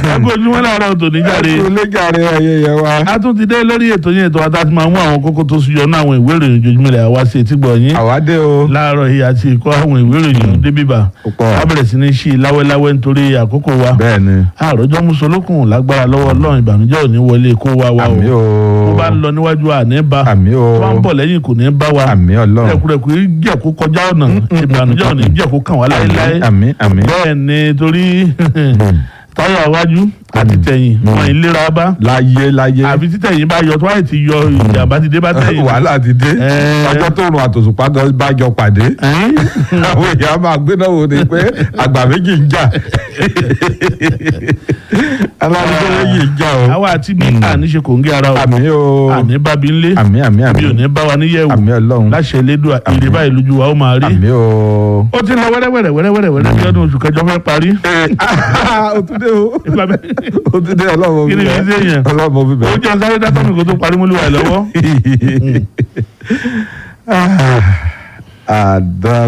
ẹ kó ojúmọ́ láàárọ̀ tòní jáde ẹ kú lẹ́jàre ayé yẹn wa. a tún ti dé lórí ètò yẹn ètò àtàtì máa mú àwọn kókó tó sùn yọnú àwọn ìwé ìròyìn ojoojúmọ́ ilẹ̀ àwa sí etí gbọ̀ yín àwádé o. láàárọ̀ yìí àti ìkọ́ àwọn ìwé ìròyìn débìbà ó pọ̀. a bẹ̀rẹ̀ sí ní ṣí láwẹ́láwẹ́ nítorí àkókò wa bẹ́ẹ̀ ni. àròjọ́ musolókun lágbára lọ́wọ́ ọlọ́run ìbànújẹ́ ò ní wọlé kó wa wa o àmì o. tó bá ń lọ níwájú àní bá àmì o. tó bá ń bọ̀ lẹ́yìn kò ní bá wa àmì ọlọ́run. rẹ̀kúrẹ̀kú jẹ̀kú kọjá ọ̀nà ìbànújẹ́ ò ní jẹ̀kú kàn wá láéláé àmì àmì. bẹ́ẹ̀ ni torí táyà iwájú àti tẹ̀yìn wọn ìlera bá láyé láyé. àbí títẹ̀yìn bá yọ tó wáyé ti yọ ìjàmbá ti dé bá tẹ̀yìn. wàhálà ti dé. Ẹ. ọjọ́ tó rùn àtòṣùpá gan bá jọ pàdé. Ẹ́n? àwọn èèyàn máa gbé náà wò ni pé àgbà méjì ń jà. aláàbò méjì ń jà o. àwa àti mi à ní ṣe kò ń gé ara o àmì o. àní bábí ńlé àmì àmì àmì. bí ò ní bá wa níyẹ̀wò àmì ọlọ́run. láṣẹ elédùn èrè báyìí lójú wa ó máa rí. àmì o. ó ti lọ wẹ́rẹ́wẹ́rẹ́ wẹ́rẹ́wẹ́rẹ́ wẹ́rẹ́ bí ọdún oṣù kẹjọ fẹ́ parí. o tún dé o. Ìgbà bẹ́ẹ̀- o tún dé ọlọ́mọ Kí ni bíbẹ̀. fi ṣe yẹn? ọlọ́mọ bíbẹ̀. ó jẹ́ sáré dátọ́ mi kó tó parí múlùú wa lọ́wọ́. àdá